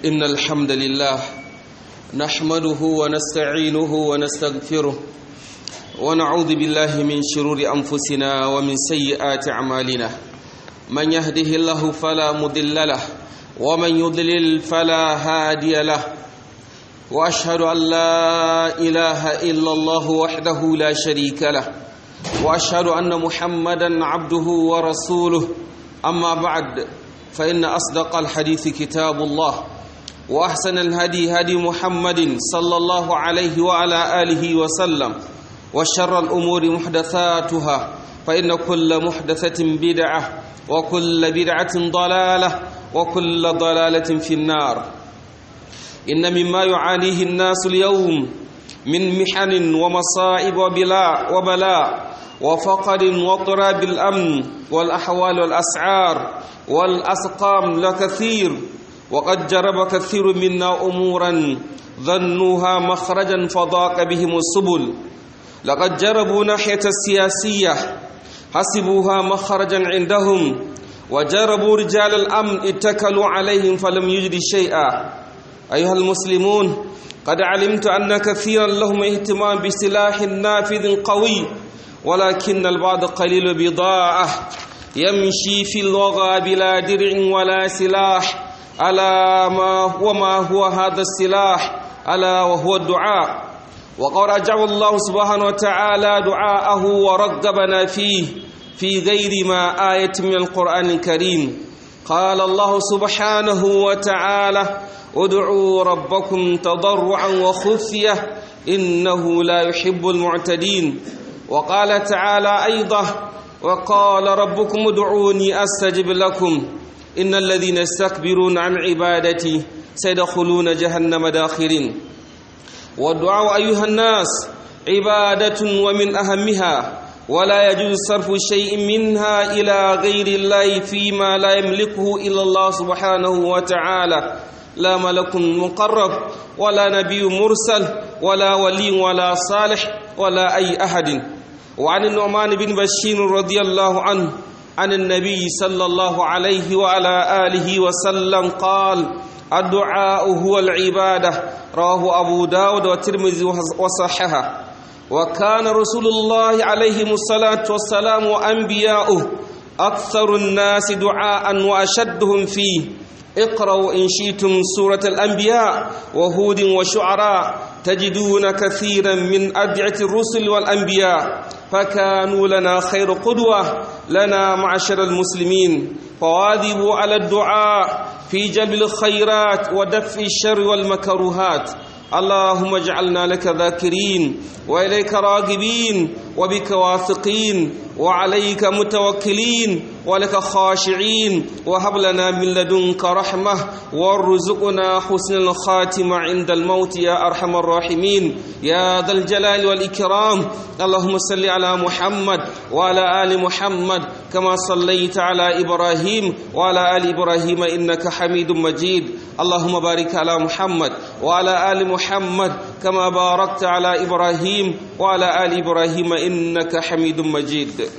إن الحمد لله نحمده ونستعينه ونستغفره ونعوذ بالله من شرور أنفسنا ومن سيئات أعمالنا من يهده الله فلا مضل له ومن يضلل فلا هادي له وأشهد أن لا إله إلا الله وحده لا شريك له وأشهد أن محمدا عبده ورسوله أما بعد فإن أصدق الحديث كتاب الله وأحسن الهدي هدي محمد صلى الله عليه وعلى آله وسلم وشر الأمور محدثاتها فإن كل محدثة بدعة وكل بدعة ضلالة وكل ضلالة في النار إن مما يعانيه الناس اليوم من محن ومصائب وبلاء وبلاء وفقر واضطراب الأمن والأحوال والأسعار والأسقام لكثير وقد جرب كثير منا أمورا ظنوها مخرجا فضاق بهم السبل لقد جربوا ناحية السياسية حسبوها مخرجا عندهم وجربوا رجال الأمن اتكلوا عليهم فلم يجد شيئا أيها المسلمون قد علمت أن كثيرا لهم اهتمام بسلاح نافذ قوي ولكن البعض قليل بضاعة يمشي في الوغى بلا درع ولا سلاح ألا ما وما هو هذا السلاح ألا وهو الدعاء وقد رجع الله سبحانه وتعالى دعاءه ورغبنا فيه في غير ما آية من القرآن الكريم قال الله سبحانه وتعالى ادعوا ربكم تضرعا وخفية إنه لا يحب المعتدين وقال تعالى أيضا وقال ربكم ادعوني أستجب لكم إن الذين يستكبرون عن عبادتي سيدخلون جهنم داخرين والدعاء أيها الناس عبادة ومن أهمها ولا يجوز صرف شيء منها إلى غير الله فيما لا يملكه إلا الله سبحانه وتعالى لا ملك مقرب ولا نبي مرسل ولا ولي ولا صالح ولا أي أحد وعن النعمان بن بشير رضي الله عنه عن النبي صلى الله عليه وعلى آله وسلم قال الدعاء هو العبادة رواه أبو داود والترمذي وصححه وكان رسول الله عليه الصلاة والسلام وأنبياؤه أكثر الناس دعاء وأشدهم فيه اقرأوا إن شئتم سورة الأنبياء وهود وشعراء تجدون كثيرا من أدعية الرسل والأنبياء فكانوا لنا خير قدوة لنا معشر المسلمين فواظبوا على الدعاء في جلب الخيرات ودفع الشر والمكروهات اللهم اجعلنا لك ذاكرين وإليك راغبين وبك واثقين وعليك متوكلين ولك خاشعين وهب لنا من لدنك رحمة وارزقنا حسن الخاتمة عند الموت يا أرحم الراحمين يا ذا الجلال والإكرام اللهم صل على محمد وعلى آل محمد كما صليت على إبراهيم وعلى آل إبراهيم إنك حميد مجيد اللهم بارك على محمد وعلى آل محمد كما باركت على إبراهيم وعلى آل إبراهيم إنك حميد مجيد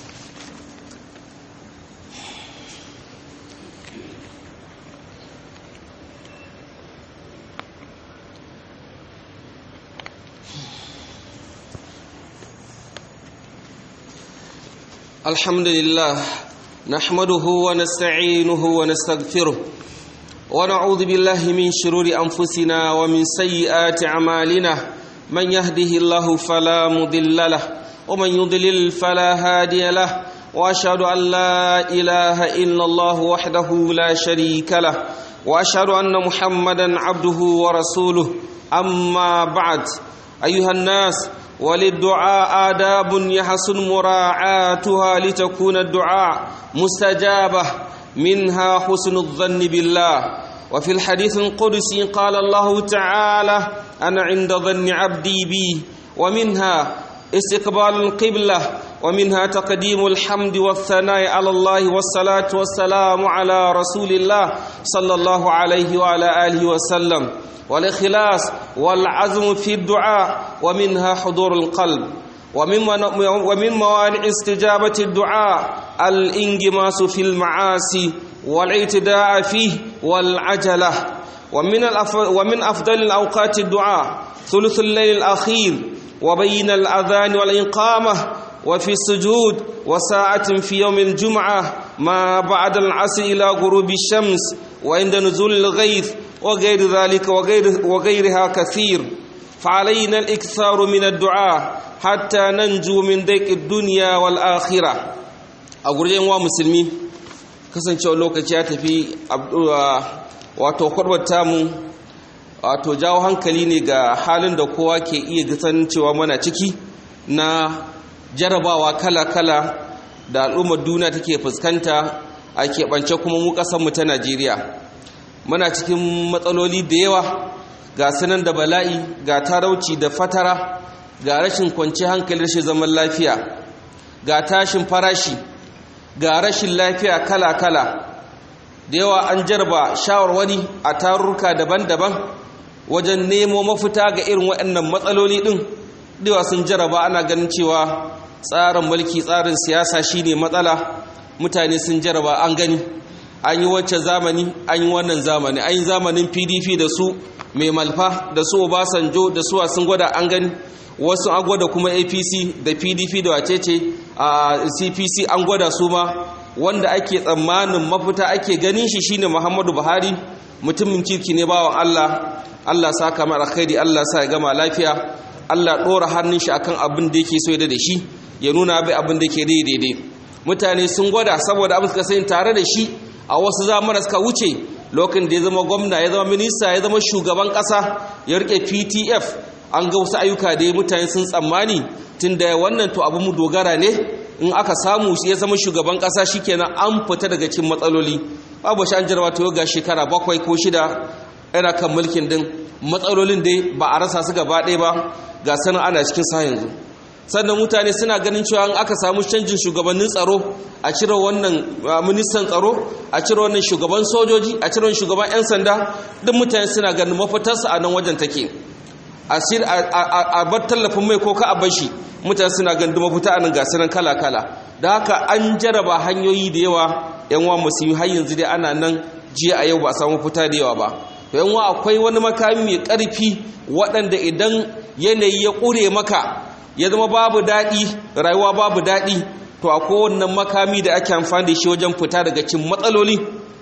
الحمد لله نحمده ونستعينه ونستغفره ونعوذ بالله من شرور أنفسنا ومن سيئات أعمالنا من يهده الله فلا مضل له ومن يضلل فلا هادي له وأشهد أن لا إله إلا الله وحده لا شريك له وأشهد أن محمدا عبده ورسوله أما بعد أيها الناس وللدعاء آداب يحسن مراعاتها لتكون الدعاء مستجابة منها حسن الظن بالله وفي الحديث القدسي قال الله تعالى أنا عند ظن عبدي بي ومنها استقبال القبلة ومنها تقديم الحمد والثناء على الله والصلاة والسلام على رسول الله صلى الله عليه وعلى آله وسلم والإخلاص والعزم في الدعاء ومنها حضور القلب ومن ومن موانع استجابة الدعاء الانغماس في المعاصي والاعتداء فيه والعجلة ومن, ومن أفضل الأوقات الدعاء ثلث الليل الأخير وبين الأذان والإقامة وفي السجود وساعة في يوم الجمعة ما بعد العصر إلى غروب الشمس وعند نزول الغيث وغير ذلك وغير وغيرها كثير فعلينا الإكثار من الدعاء حتى ننجو من ضيق الدنيا والآخرة أقول wa musulmi kasancewa lokaci ya tafi wato kwarbar tamu wato jawo hankali ne ga halin da kowa ke iya gasan cewa mana ciki na jarabawa kala-kala da al'ummar duniya take fuskanta a keɓance kuma mu ƙasarmu ta najeriya muna cikin matsaloli da yawa ga sanan da bala'i ga tarauci da fatara ga rashin kwanci hankali rashin zaman lafiya ga tashin farashi ga rashin lafiya kala-kala da yawa an jarba shawarwari a tarurruka daban-daban wajen nemo mafita ga irin waɗannan matsaloli ɗin dewa sun jaraba ana ganin cewa tsarin mulki tsarin siyasa shine matsala mutane sun jaraba an gani an yi wancan zamani an yi wannan zamani an yi zamanin pdp da su mai malfa da su obasanjo da su sun gwada an gani wasu an gwada kuma apc da pdp da wacece a cpc an gwada su ma wanda ake tsammanin mafita ake ganin shi shine muhammadu buhari mutumin kirki ne bawan allah allah sa kamar alkhairi allah sa ya gama lafiya allah ɗora hannun shi akan abin da yake so da shi ya nuna bai abin da ke daidai mutane sun gwada saboda abin suka sani tare da shi a wasu zamana suka wuce lokacin da ya zama gwamna ya zama minista ya zama shugaban ƙasa ya rike ptf an ga wasu ayyuka da mutane sun tsammani tun da wannan to abu mu dogara ne in aka samu ya zama shugaban ƙasa shikenan an fita daga cikin matsaloli babu shi an jarwa to ga shekara bakwai ko shida yana kan mulkin din matsalolin dai ba a rasa su gaba ɗaya ba ga sanin ana cikin sa yanzu sannan mutane suna ganin cewa an aka samu canjin shugabannin tsaro a cire wannan ministan tsaro a cire wannan shugaban sojoji a cire wannan shugaban 'yan sanda duk mutane suna ganin mafitarsa a nan wajen take a bar tallafin mai ko ka a bashi mutane suna ganin duk mafita a nan gasiran kala-kala da haka an jaraba hanyoyi da yawa 'yan wa musulmi har yanzu dai ana nan jiya a yau ba a samu fita da yawa ba to 'yan wa akwai wani makami mai ƙarfi waɗanda idan yanayi ya ƙure maka ya zama babu daɗi rayuwa babu daɗi to a kowannan makami da ake amfani da shi wajen fita daga cin matsaloli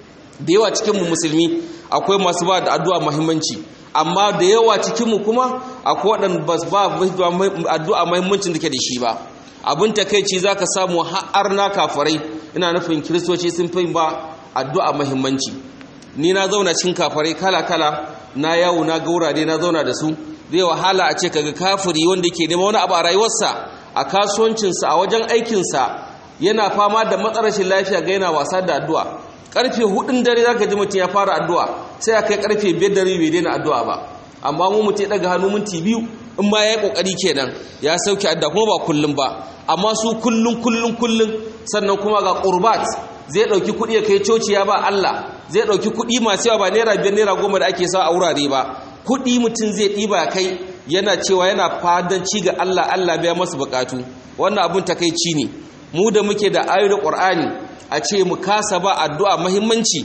da yawa cikinmu musulmi akwai masu ba da addu'a muhimmanci amma da yawa cikinmu kuma akwai waɗanda ba ba addu'a muhimmancin da ke da shi ba abin takaici za ka samu har na kafarai ina nufin kiristoci sun fi ba addu'a muhimmanci ni na zauna cikin kafarai kala-kala na yawo na ga wurare na zauna da su zai wahala a ce kaga kafiri wanda ke nema wani abu a rayuwarsa a kasuwancinsa a wajen aikinsa yana fama da matsarashin lafiya ga yana wasa da addu'a karfe hudun dare zaka ji mutum ya fara addu'a sai a kai karfe biyar dare bai daina addu'a ba amma mu mutum ya daga hannu minti biyu in ma ya yi kokari kenan ya sauke addu'a kuma ba kullum ba amma su kullum kullum kullum sannan kuma ga qurbat zai dauki kuɗi ya kai coci ya ba Allah zai dauki kuɗi masu yawa ba naira biyar naira goma da ake sa a wurare ba kuɗi mutum zai ɗiba kai yana cewa yana fadanci ga Allah Allah biya masu bukatu wannan abun takaici ne mu da muke da ayoyin Qur'ani a ce mu kasa ba addu'a muhimmanci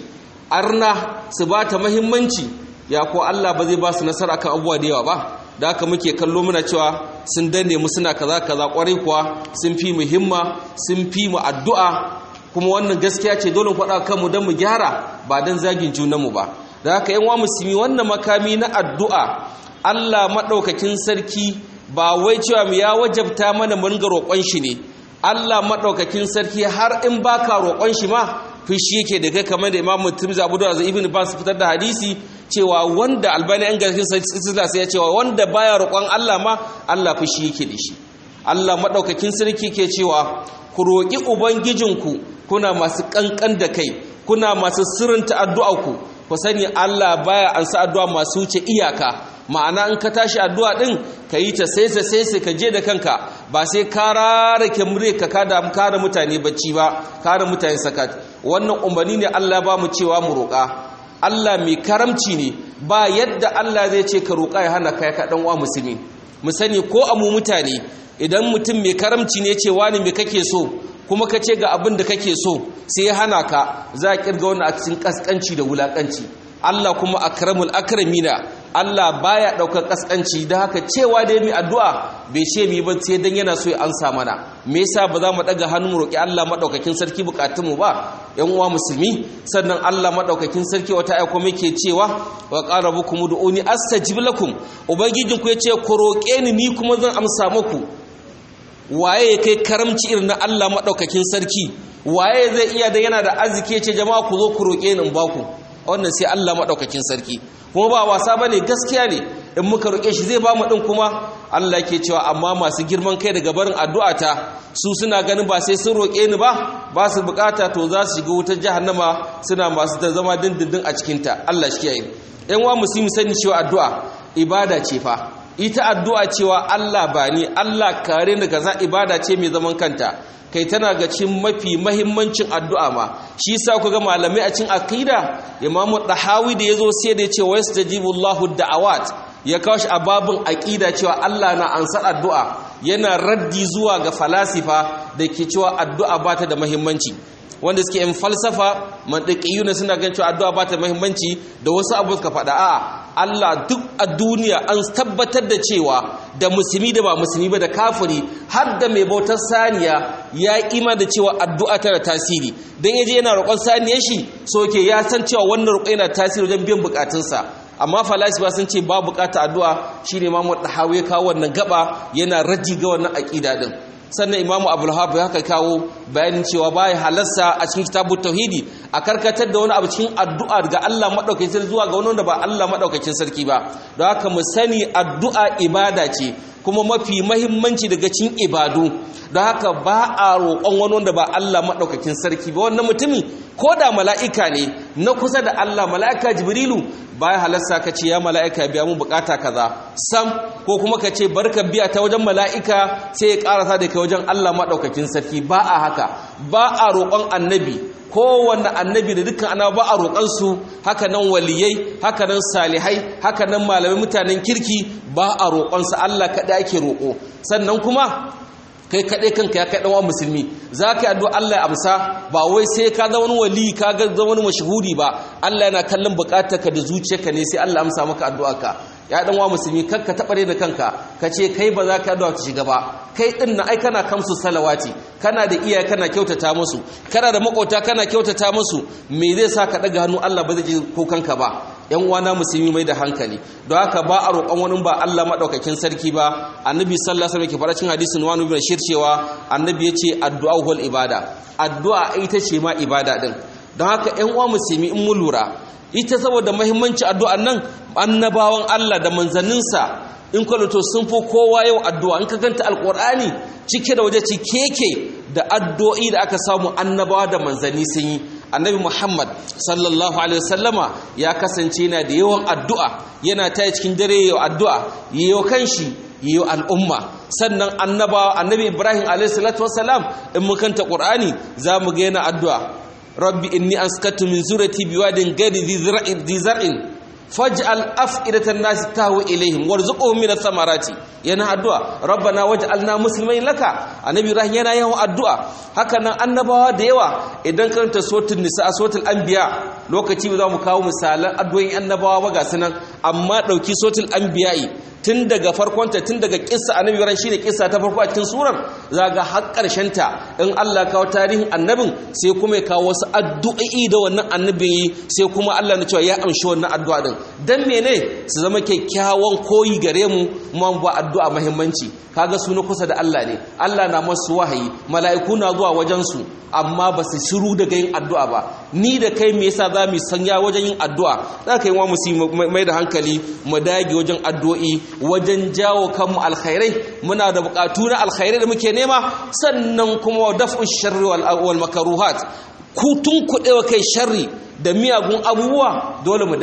arna su ba ta muhimmanci ya ko Allah ba zai ba su nasara kan abubuwa da yawa ba da haka muke kallo muna cewa sun danne mu suna kaza kaza kwarai kuwa sun fi mu himma sun fi mu addu'a kuma wannan gaskiya ce dole faɗa kanmu don mu gyara ba don zagin junanmu ba da haka yan wa musulmi wannan makami na addu'a Allah maɗaukakin sarki ba wai cewa mu ya wajabta mana mun ga roƙon shi ne Allah maɗaukakin sarki har in baka roƙon shi ma fushi yake da kai kamar da Imam Tirmidhi Abu Dawud da Ibn Abbas fitar da hadisi cewa wanda Albani an garkin sila sai ya cewa wanda baya roƙon Allah ma Allah fushi yake da shi Allah maɗaukakin sarki ke cewa ku roƙi ubangijinku kuna masu ƙanƙan da kai kuna masu sirrinta addu'arku ku sani Allah baya ansa addu'a masu wuce iyaka ma'ana in ka tashi addu'a din ka yi ta sai sai sai ka je da kanka ba sai ka rarake mure ka kada kada mutane bacci ba kada mutane sakat wannan umarni ne Allah ba mu cewa mu roƙa Allah mai karamci ne ba yadda Allah zai ce ka roƙa ya hana kai ka dan uwa musulmi mu sani ko a mu mutane idan mutum mai karamci ne ce wani me kake so kuma ka ce ga abin da kake so sai ya hana ka za a kirga wani a cikin kaskanci da wulakanci Allah kuma akramul akramina Allah baya daukar kaskanci da haka cewa da mi addu'a bai ce mi ba sai dan yana so ya ansa mana me yasa ba za mu daga hannu mu roki Allah madaukakin sarki bukatun mu ba yan uwa musulmi sannan Allah madaukakin sarki wata aiko muke cewa wa qarabukum ud'uni astajib lakum ubangijin ku yace ku roke ni ni kuma zan amsa muku waye ya kai karamci irin na Allah madaukakin sarki waye zai iya da yana da arziki ce jama'a ku zo ku roke ni in baku wannan sai Allah madaukakin sarki kuma ba wasa bane gaskiya ne in muka roke shi zai ba mu din kuma Allah yake cewa amma masu girman kai daga barin addu'ata su suna ganin ba sai sun roke ni ba ba su bukata to za su shiga wutar jahannama suna masu da zama dindindin a cikin ta Allah shi kiyaye yan wa musulmi sani cewa addu'a ibada ce fa ita addu'a cewa Allah ba ni Allah kare ni kaza ibada ce mai zaman kanta kai tana ga cin mafi mahimmancin addu'a ma shi sa ku ga malamai a cin aqida imamu dahawi da yazo sai da yace wayastajibu Allahu da'awat ya kawo shi a babin aqida cewa Allah na ansar addu'a yana raddi zuwa ga falasifa da ke cewa addu'a ba ta da mahimmanci wanda suke yin falsafa mantiqiyuna suna ganin cewa addu'a ba ta muhimmanci da wasu abu suka faɗa a Allah duk a duniya an tabbatar da cewa da musulmi da ba musulmi ba da kafiri har da mai bautar saniya ya ima da cewa addu'a tana tasiri dan yaje yana roƙon saniyar shi so ke ya san cewa wannan roƙo yana tasiri wajen biyan bukatunsa amma falasifa sun ce ba bukata addu'a shine Imam Dahawi ya kawo wannan gaba yana raji ga wannan aqida din sannan imamu abulhabu ya kawo bayanin cewa baya halarsa a cikin kitabun tauhidi a karkatar da wani abu cikin addu'a ga Allah maɗaukakin sarki zuwa ga wani wanda ba Allah maɗaukakin sarki ba don haka mu sani addu'a ibada ce kuma mafi mahimmanci daga cikin ibadu don haka ba a roƙon wani wanda ba Allah maɗaukakin sarki ba wannan mutumi ko da mala'ika ne na kusa da Allah mala'ika jibrilu baya halarsa ka ce ya mala'ika biya mu bukata kaza sam ko kuma ka ce barka biya ta wajen mala'ika sai ya karasa da kai wajen Allah maɗaukakin sarki ba a haka ba a roƙon annabi kowanne annabi da dukkan ana ba a roƙonsu haka nan waliyai haka nan salihai haka nan malamai mutanen kirki ba a roƙonsu Allah kaɗai ake roƙo sannan kuma kai kaɗai kanka ya kai ɗanwa musulmi za ka yi addu'a Allah ya amsa ba wai sai ka zama wani wali ka ga zama wani mashahuri ba Allah yana kallon buƙatarka da zuciyarka ne sai Allah amsa maka addu'arka ya ɗanwa musulmi kar ka taɓare da kanka ka ce kai ba za ka addu'a ta shiga ba kai ɗin na ai kana kamsu salawati kana da iyaye kana kyautata musu kana da makota kana kyautata musu me zai sa ka ɗaga hannu Allah ba zai ji kukanka ba yan uwana musulmi mai da hankali don haka ba a roƙon wani ba Allah maɗaukakin sarki ba annabi sallallahu alaihi wasallam ke fara cin hadisin wani bin shir cewa annabi yace addu'a wal ibada addu'a ita ce ma ibada din don haka yan uwa musulmi in mu lura ita saboda muhimmanci addu'an nan annabawan Allah da manzanninsa in kwalato sun fi kowa yau addu'a in ka ganta alƙur'ani cike da waje cikeke da addu'o'i da aka samu annabawa da manzanni sun yi annabi muhammad sallallahu alaihi wasallama ya kasance yana da yawan addu'a yana ta cikin dare yau addu'a yayo kanshi yayo al'umma sannan annaba annabi ibrahim alaihi salatu wasalam in mun kanta qur'ani zamu ga yana addu'a rabbi inni askatu min zurati biwadin gadi dhi zar'in faj'al af'idatan nas tahwi ilaihim warzuqhum min ath-thamarati yana addu'a rabbana waj'alna muslimin laka annabi ibrahim yana yawan addu'a haka nan annabawa da yawa idan karanta suratul nisa suratul anbiya lokaci ba za mu kawo misalan addu'o'in annabawa ba ga sunan amma dauki suratul anbiya'i tun daga farkonta tun daga kissa annabi ran shine kissa ta farko a cikin surar zaga har karshen ta in Allah kawo tarihin annabin sai kuma ya kawo wasu addu'o'i da wannan annabin yi sai kuma Allah na cewa ya amshi wannan addu'a din dan mene su zama kyakkyawan koyi gare mu mu ba addu'a muhimmanci kaga su na kusa da Allah ne Allah na masu wahayi mala'iku na zuwa wajen su amma ba su shiru daga yin addu'a ba ni da kai me yasa za mu sanya wajen yin addu'a za ka yi wa musu mai da hankali mu dage wajen addu'o'i wajen jawo kanmu alkhairai muna da bukatu na alkhairai da muke nema sannan kuma daf'u sharri wal makaruhat kutun kuɗewa kai sharri da miyagun abubuwa dole mu dage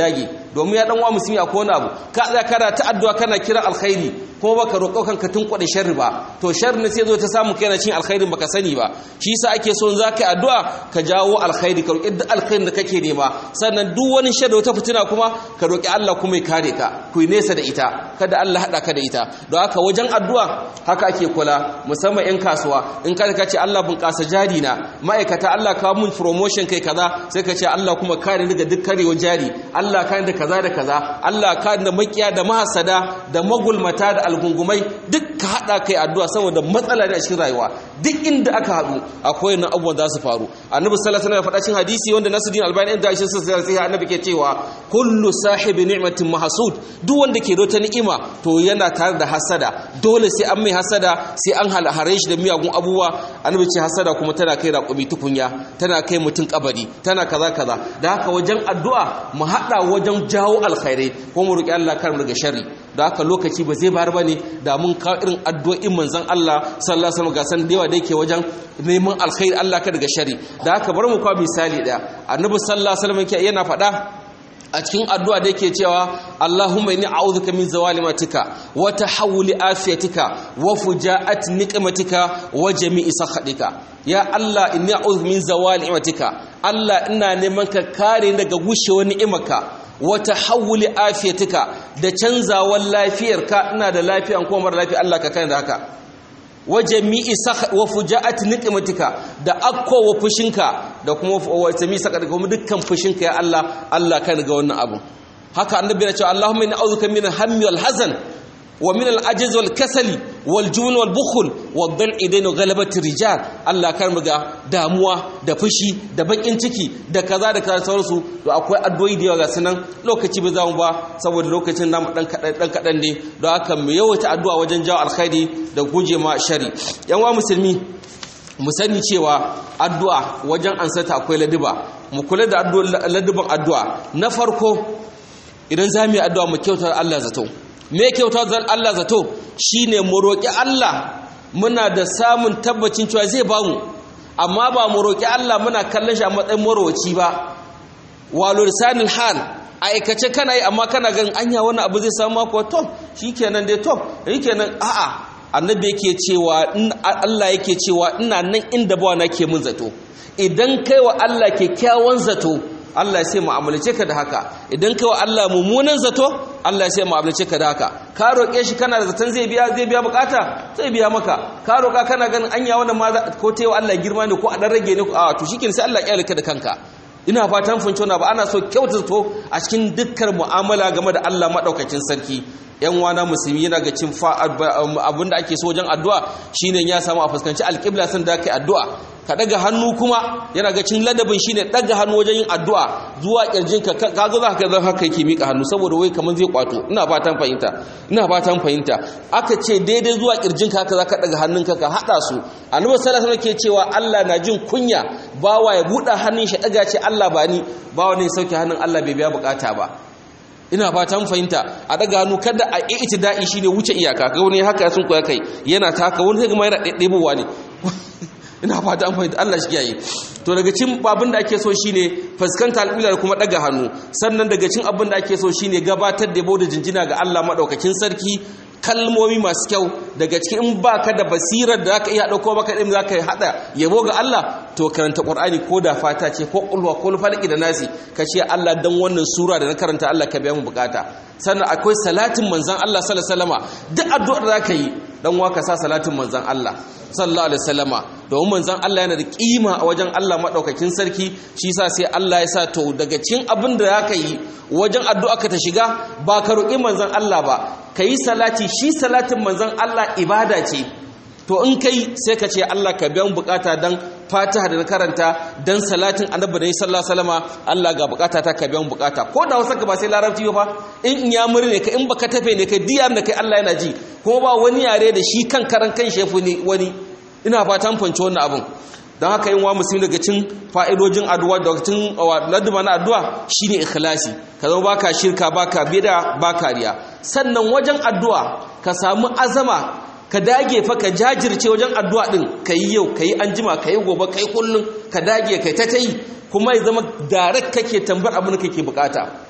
domin ya dan wa musulmi a kona abu ka tsaya kana ta addu'a kana kira alkhairi kuma baka roƙo kanka tun kwade sharri ba to sharri ne sai zo ta samu kai na cin alkhairin baka sani ba shi yasa ake so in za ka yi addu'a ka jawo alkhairi ka roƙi duk alkhairin da kake nema sannan duk wani sharri wata fitina kuma ka roƙi Allah kuma ya kare ka ku nesa da ita kada Allah hada ka da ita don haka wajen addu'a haka ake kula musamman 'yan kasuwa in ka ce Allah bunƙasa jari na ma'aikata Allah kawo mun promotion kai kaza sai ka ce Allah kuma kare ni daga duk karewar jari Allah kare da kaza da kaza Allah kare da makiya da mahasada da magulmata da algungumai duk ka hada kai addu'a saboda matsala ne a cikin rayuwa duk inda aka haɗu akwai nan abubuwan za su faru annabi sallallahu alaihi wasallam ya faɗa cikin hadisi wanda Nasiruddin Albani da shi sai annabi ke cewa kullu sahibi ni'matin mahsud duk wanda ke da wata ni'ima to yana tare da hasada dole sai an mai hasada sai an halhare shi da miyagun abubuwa annabi ce hasada kuma tana kai raƙumi tukunya tana kai mutum kabari tana kaza kaza da haka wajen addu'a mu hada wajen jawo alkhairai ko mu roki Allah kar mu daga sharri da haka lokaci ba zai bar bane da mun kawo irin addu'o'in manzon Allah sallallahu alaihi wasallam ga san da yawa da yake wajen neman alkhairi Allah ka daga sharri da haka bar mu kawo misali daya annabi sallallahu alaihi wasallam yana faɗa a cikin addu'a da yake cewa Allahumma inni a'udhuka min zawali matika wa tahawuli afiyatika wa fujaati niqmatika wa jami'i sakhatika ya Allah inni a'udhu min zawali matika Allah ina neman ka kare daga gushewar ni'imarka wa tahawuli afiyatika da canzawar lafiyarka ina da lafiya ko mara lafiya Allah ka kare da haka wa jami'i wa fujaati niqmatika da akko wa fushinka da kuma wa jami'i saka da kuma dukkan fushinka ya Allah Allah kan ga wannan abu haka annabi ya ce Allahumma inni a'udhuka min al-hammi wal hazan wa min al-ajz wal kasali wal jubn wal bukhl wad dal'i dain ghalabati rijal Allah kan ga damuwa da fushi da bakin ciki da kaza da kaza sauransu to akwai addu'o'i da yawa ga sunan lokaci ba za mu ba saboda lokacin namu dan kadan dan kadan ne don haka mu yawaita addu'a wajen jawo alkhairi da guje ma shari yan wa musulmi mu sani cewa addu'a wajen ansata akwai ladiba mu kula da ladiban addu'a na farko idan za mu yi addu'a mu kyautar Allah zato me kyautar Allah zato shine mu roƙi Allah muna da samun tabbacin cewa zai ba mu amma ba mu roƙi Allah muna kallon shi a matsayin marwaci ba walo lisanil hal aikace kana yi amma kana ganin anya wani abu zai samu mako to shikenan dai to shikenan a'a annabi yake cewa Allah yake cewa ina nan inda bawa nake mun zato idan kai wa Allah kyakkyawan zato Allah sai mu'amalace ka da haka idan kai wa Allah mummunan zato Allah sai mu'amalace ka da haka ka roƙe shi kana da zaton zai biya zai biya bukata zai biya maka ka roƙa kana ganin anya wannan ma ko tayi Allah girma ne ko a dan rage ne a to shikenan sai Allah ya ka da kanka ina fatan funce ba ana so kyautata a cikin dukkan mu'amala game da Allah madaukakin sarki yan wana musulmi yana ga cin abinda ake so wajen addu'a shine ya samu a fuskanci alƙibla sun da kai addu'a ka daga hannu kuma yana ga cin ladabin shine daga hannu wajen yin addu'a zuwa kirjin ka kaga za ka zan haka yake mika hannu saboda wai kaman zai kwato ina fatan fahimta ina fatan fahimta aka ce daidai zuwa kirjin ka haka za ka daga hannunka ka hada su annabi sallallahu alaihi ke cewa Allah na jin kunya bawa ya buɗe hannun shi daga ce Allah ba ni bawa ne sauke hannun Allah bai biya bukata ba ina fatan fahimta a daga hannu kada a itida'i shine wuce iyaka ga wani haka sun koya kai yana taka wani sai kuma yana ɗaiɗaibowa ne ina fata an fahimta Allah shi yayi to daga cin abin da ake so shine fuskanta alƙibla kuma daga hannu sannan daga cin abin da ake so shine gabatar da da jinjina ga Allah madaukakin sarki kalmomi masu kyau daga cikin in baka da basirar da zaka iya dauko maka din zaka hada yabo ga Allah to karanta Qur'ani ko da fata ce ko ulwa ko falaki da nasi ka ce Allah dan wannan sura da na karanta Allah ka biya mu bukata sannan akwai salatin manzon Allah sallallahu alaihi wasallama duk addu'ar da zaka yi dan waka sa salatin manzon Allah sallallahu alaihi wasallama domin manzon Allah yana da kima a wajen Allah madaukakin sarki shi yasa sai Allah ya sa to daga cikin abin da zaka yi wajen addu'a ka ta shiga ba ka roƙi manzon Allah ba kai salati shi salatin manzon Allah ibada ce to in kai sai ka ce Allah ka biyan bukata dan Fatiha da na karanta dan salatin Annabi da sallallahu alaihi wasallama Allah ga bukata ta ka biyan bukata ko da wasu ka ba sai larabci ba in in ya murne ka in baka tafe ne kai diyar da kai Allah yana ji ko ba wani yare da shi kan karan kan shefu ne wani ina fatan fanci wannan abun don haka yin wa musulmi daga cin fa'idojin addu'a da cin laduma na addu'a shine ikhlasi ka zama baka shirka baka bida baka riya sannan wajen addu'a ka samu azama ka dage fa ka jajirce wajen addu'a din yi yau kayi anjima kayi gobe kai kullun ka dage kai ta tayi kuma ya zama direct kake tambar abin da kake bukata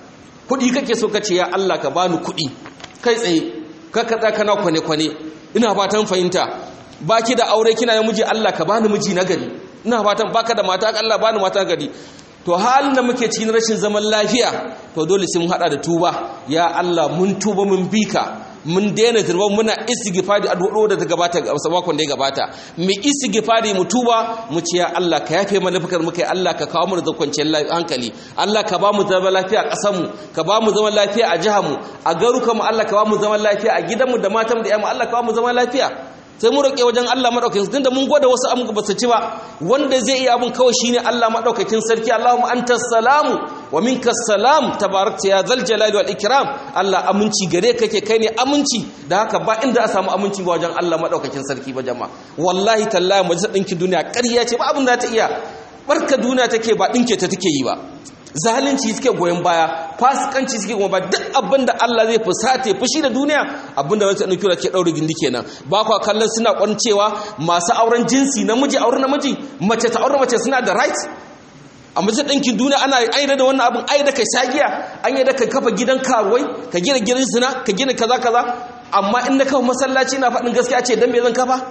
kuɗi kake so ka ce ya Allah ka bani kuɗi kai tsaye ka kaɗa kana kwane-kwane ina fatan fahimta baki da aure kina ya miji Allah ka bani miji na gari ina fatan baka da mata Allah bani mata gari to halin da muke cikin rashin zaman lafiya to dole sai mun hada da tuba ya Allah mun tuba mun bika mun daina turban muna istighfari addu'o da ta gabata sabakon da ya gabata mu istighfari mu tuba mu ce ya Allah ka yafe mana fakar muka Allah ka kawo mu da kwanciyar hankali Allah ka ba mu zaman lafiya a ƙasar mu ka ba mu zaman lafiya a jihar mu a garukan mu Allah ka ba mu zaman lafiya a gidan mu da matan mu da ƴan mu Allah ka ba mu zaman lafiya sai mu roƙe wajen Allah madaukakin sarki tunda mun gwada wasu abu ba su ci ba wanda zai iya abun kawai shine Allah madaukakin sarki Allahumma antas salamu wa minkas salam tabarakta ya zal jalali wal ikram Allah aminci gare kake kai ne aminci da haka ba inda a samu aminci ba wajen Allah madaukakin sarki ba jama'a wallahi tallahi majalisar ɗinkin duniya ƙarya ce ba abin da ta iya barka duniya take ba ɗinke ta take yi ba zalunci suke goyon baya fasikanci suke goyon baya duk abin da Allah zai fusate fushi da duniya abin da wata ɗauki ke ɗaure gindi kenan ba kwa kallon suna kwancewa masu auren jinsi namiji auren namiji mace ta auren mace suna da right a majalisar ɗinkin duniya ana aida da wannan abin aida kai shagiya an yi da ka kafa gidan karuwai ka gina gidan zina ka gina kaza kaza amma in na kafa masallaci na faɗin gaskiya ce dan me zan kafa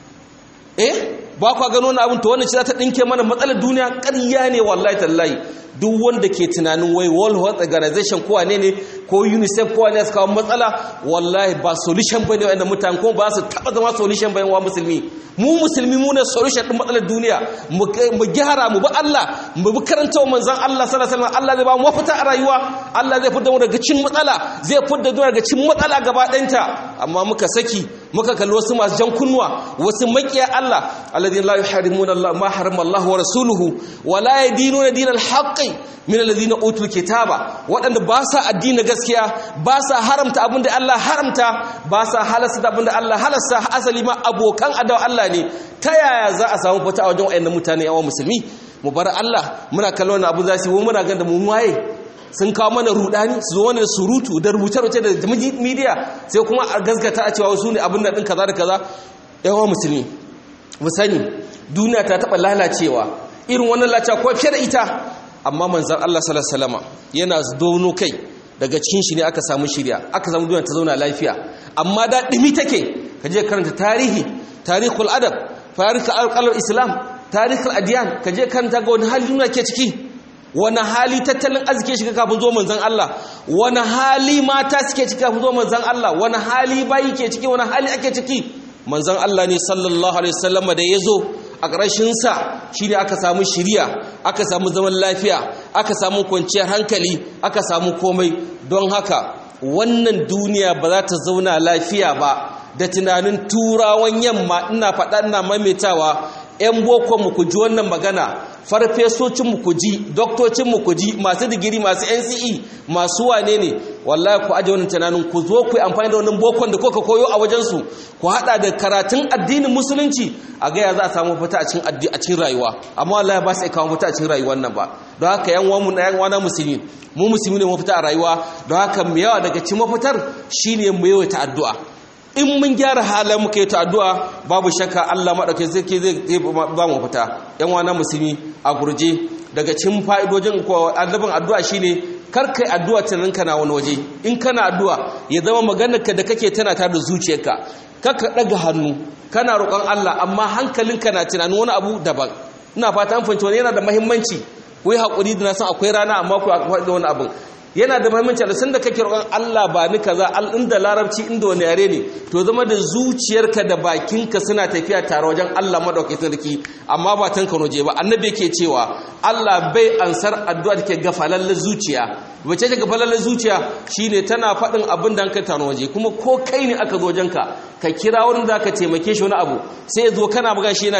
eh ba kwa gano wannan abin to wannan shi za ta ɗinke mana matsalar duniya ƙarya ne wallahi tallahi duk wanda ke tunanin wai world health organization ko wane ne ko unicef ko wane su kawo matsala wallahi ba solution bane wanda mutane kuma ba su taba zama solution bane wa musulmi mu musulmi mu ne solution din matsalar duniya mu gyara mu bi Allah mu bi karantawa manzon Allah sallallahu alaihi wasallam Allah zai ba mu mafita a rayuwa Allah zai fitar mu daga cikin matsala zai fitar mu daga cikin matsala gaba ɗayanta amma muka saki muka kalli wasu masu jan kunnuwa wasu makiya Allah alladhina la yuharrimuna Allah ma harrama Allah wa rasuluhu wa la yadinuna dinal haqqi min alladhina utul kitaba waɗanda ba sa addini gaskiya ba sa haramta abinda Allah haramta ba sa halasta abinda Allah halasta asali ma abokan adawa Allah ne ta yaya za a samu fita a wajen wayannan mutane yawan musulmi mu bar Allah muna kallon wannan abu za su yi muna ganin da mu waye sun kawo mana rudani su zo mana surutu da rubuce-rubuce da media sai kuma a gaskata a cewa wasu ne abin da ɗin kaza da kaza yawan musulmi mu sani duniya ta taɓa lalacewa irin wannan lalacewa ko fiye da ita amma manzan Allah sallallahu yana dono kai daga cikin shi ne aka samu shirya aka samu duniya ta zauna lafiya amma da ɗimi take ka je karanta tarihi tarihul adab tarihul alƙalar islam tarihul adiyan ka je karanta ga wani hali duniya ke ciki wani hali tattalin arziki shiga kafin zo manzan Allah wani hali mata suke ciki kafin zo manzan Allah wani hali bayi ke ciki wani hali ake ciki manzan Allah ne sallallahu alaihi wasallam da ya zo a ƙarshensa shi ne aka samu shiriya aka samu zaman lafiya aka samu kwanciyar hankali aka samu komai don haka wannan duniya ba za ta zauna lafiya ba da tunanin turawan yamma ina faɗa ina maimaitawa 'yan bokonmu ku ji wannan magana farfesocinmu ku ji doktocinmu ku ji masu digiri masu nce masu wane ne wallahi ku aje wannan tunanin ku zo ku yi amfani da wannan bokon da kuka koyo a wajensu ku hada da karatun addinin musulunci a gaya za a samu fita a cikin a cikin rayuwa amma wallahi ba su kawo fita a cikin rayuwar nan ba don haka yan uwanmu na yan uwana musulmi mu musulmi ne mafita a rayuwa don haka mu yawa daga cikin mafitar shine mu yawaita addu'a in mun gyara halin muka yi ta addu'a babu shakka Allah maɗauki zai zai ba mu fita ‘yan wana musulmi a gurje daga cin fa'idojin annabin addu'a shi ne karkai addu'a tunaninka na wani waje in kana addu'a ya zama maganarka da kake tana ta da zuciyarka kaka ɗaga hannu kana roƙon Allah amma hankalinka na tunanin wani abu daban ina fata an fahimci wani yana da mahimmanci ku yi haƙuri da na san akwai rana amma ku haƙuri da wani abin yana da mahimmanci da sanda kake roƙon Allah ba ni kaza inda larabci inda wani yare ne to zama da zuciyarka da bakinka suna tafiya tare wajen Allah madaukakin sarki amma ba tanka noje ba annabi yake cewa Allah bai ansar addu'a da ke gafalallen zuciya wace ce gafalallen zuciya shine tana faɗin abin da ka tano waje kuma ko kai ne aka zo wajenka ka kira wani da ka taimake shi wani abu sai ya zo kana buga shi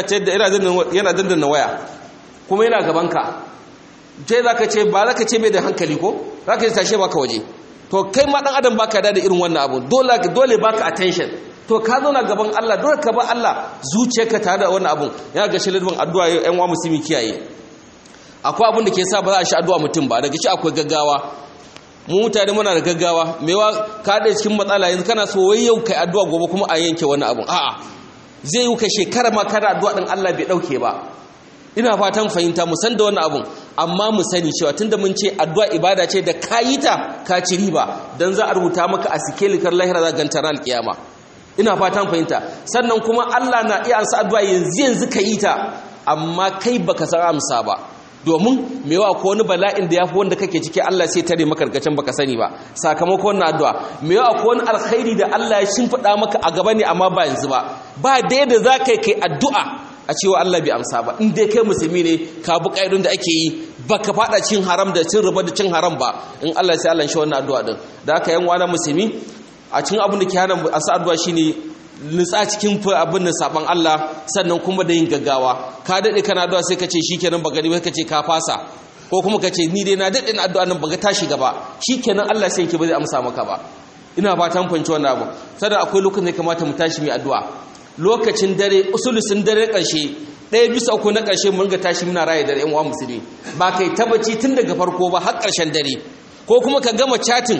yana dandana waya kuma yana gabanka sai za ka ce ba za ka ce mai da hankali ko za ka tashe baka waje to kai ma dan adam baka da irin wannan abu dole dole baka attention to ka zo na gaban Allah dole ka ba Allah zuciyarka tare da wannan abun yana ga shilidin addu'a yan wa musulmi kiyaye akwai abin da ke sa ba za a shi addu'a mutum ba daga shi akwai gaggawa mu mutane muna da gaggawa mewa ka da cikin matsala yanzu kana so wai yau kai addu'a gobe kuma a yanke wani abun a'a zai yi ka shekara ma kana addu'a din Allah bai dauke ba ina fatan fahimta mu san da wannan abun amma mu sani cewa tunda mun ce addu'a ibada ce da kayi ta ka ci riba dan za a rubuta maka a sikelikar lahira za ganta ran alkiyama ina fatan fahimta sannan kuma Allah na iya ansa addu'a yanzu yanzu ka yi ta amma kai baka san amsa ba domin mewa ko wani bala'in da yafi wanda kake ciki Allah sai tare maka karkacin baka sani ba sakamakon wannan addu'a mewa ko wani alkhairi da Allah ya shimfida maka a gaba ne amma ba yanzu ba ba da yadda za ka kai addu'a a cewa Allah bai amsa ba in dai kai musulmi ne ka bi ƙa'idun da ake yi baka fada cin haram da cin riba da cin haram ba in Allah sai Allah shi wannan addu'a din da aka yan wani musulmi a cikin abin da ke hana asa addu'a shine nutsa cikin abin da saban Allah sannan kuma da yin gaggawa ka dade kana addu'a sai ka ce shikenan ba gani ba ka ce ka fasa ko kuma ka ce ni dai na dade na addu'a nan ba ga tashi gaba shikenan Allah sai yake ba zai amsa maka ba ina fatan fanci wannan abu sannan akwai lokacin da ya kamata mu tashi mai addu'a lokacin dare usulusin dare ƙarshe ɗaya bisa uku na ƙarshe mun ga tashi muna raye da yan uwa musulmi ba kai tabbaci tun daga farko ba har ƙarshen dare ko kuma ka gama chatin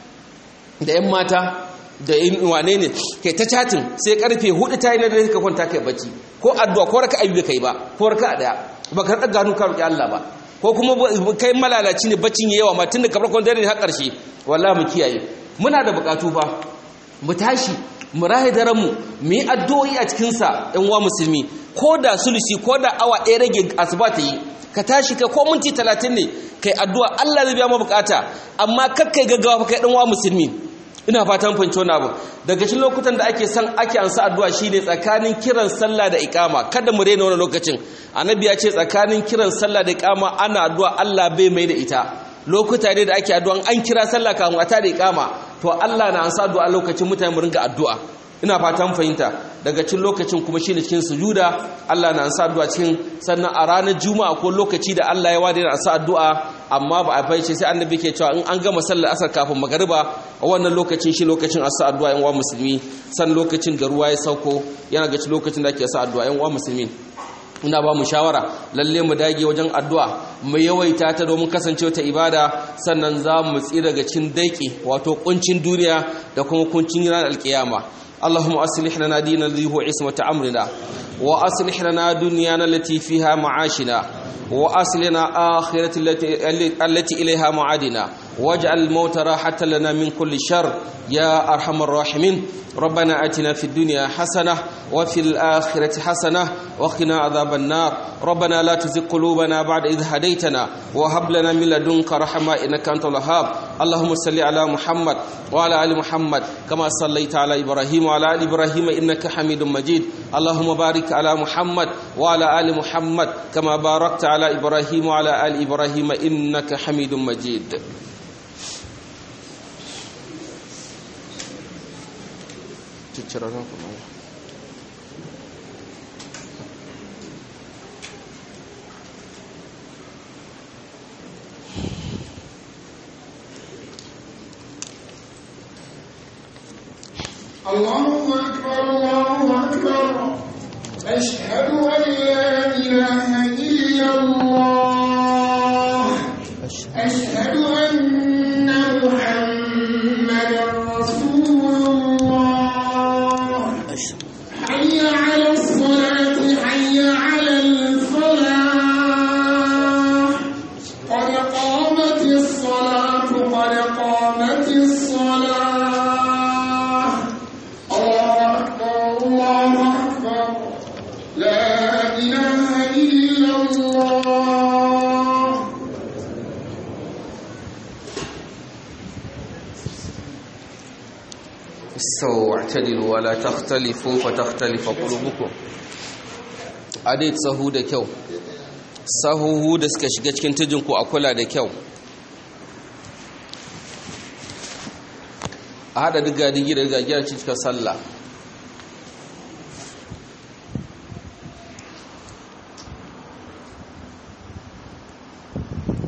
da yan mata da yin wane ne kai ta chatin sai karfe hudu ta yi na dare ka kwanta kai bacci ko addu'a ko raka ayyuka kai ba ko raka daya ba ka gano ka roki Allah ba ko kuma kai malalaci ne baccin yawa ma tun daga farkon dare har ƙarshe wallahi mu kiyaye muna da bukatu fa mu tashi mu rahe daren mu mu yi addu'o'i a cikin sa ɗan uwa musulmi ko da sulusi ko da awa ɗaya rage asuba ta yi ka tashi ka ko minti talatin ne kai addu'a Allah zai biya ma bukata amma kakkai gaggawa fa kai ɗan uwa musulmi ina fatan fahimci wani abu daga cikin lokutan da ake san ake ansa addu'a shine tsakanin kiran sallah da iqama kada mu rena wannan lokacin annabi ya ce tsakanin kiran sallah da iqama ana addu'a Allah bai mai da ita lokuta ne da ake addu'a an kira sallah kafin a tada iqama to Allah na ansa addu'a lokacin mutane mu ringa addu'a ina fatan fahimta daga cikin lokacin kuma shine cikin sujuda Allah na ansa addu'a cikin sannan a ranar juma'a ko lokaci da Allah ya wada da ansa addu'a amma ba a baice sai annabi ke cewa in an gama sallar asar kafin magariba a wannan lokacin shi lokacin asa addu'a yan uwa musulmi san lokacin da ruwa ya sauko yana ga lokacin da ake asa addu'a yan uwa musulmi ina ba mu shawara lalle mu dage wajen addu'a mu yawaita ta domin kasance ta ibada sannan za mu tsira daga cin daiki wato kuncin duniya da kuma kuncin ranar alkiyama اللهم أصلح لنا دينا الذي هو عصمة أمرنا وأصلح لنا دنيانا التي فيها معاشنا وأصلنا آخرة التي, التي إليها معادنا واجعل الموت راحة لنا من كل شر يا أرحم الراحمين ربنا آتنا في الدنيا حسنة وفي الآخرة حسنة وقنا عذاب النار ربنا لا تزغ قلوبنا بعد إذ هديتنا وهب لنا من لدنك رحمة إنك أنت الوهاب اللهم صل على محمد وعلى آل محمد كما صليت على إبراهيم وعلى آل إبراهيم إنك حميد مجيد اللهم بارك على محمد وعلى آل محمد كما باركت على إبراهيم وعلى آل إبراهيم إنك حميد مجيد الله أكبر الله أكبر أشهد أن لا إله إلا الله أشهد أن محمدا رسول الله حي على الصلاة حي على الفلاح قد قامت الصلاة قد قامت الصلاة الله أكبر الله أكبر لا إله إلا الله استووا واعتدلوا ولا تختلفوا فتختلف قلوبكم adai sahu da kyau sahuhu da suka shiga cikin tijinku a kula da kyau a haɗa diga digi da gagiyar cikin sallah